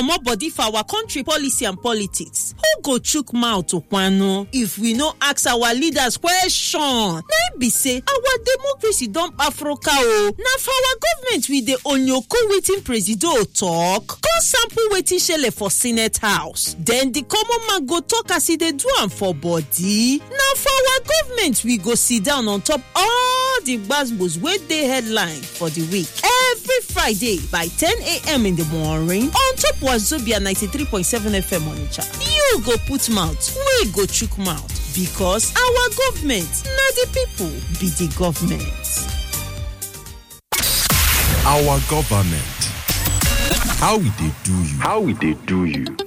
comot body for our country policy and politics who go chook mouth kwano if we no ask our leaders question na im be say our democracy don africa o na for our government we dey onyoko wetin presido tok come sample wetin shele for senate house den di common man go tok as e dey do am for body na for our government we go sit down on top all di gbasgbos wey dey headline for di week every friday by 10am in di morning on top wazobia 93.7 fm onitsha you go put mouth wey go chook mouth because our government na di pipo be di government. Our government. How we dey do you? How we dey do you?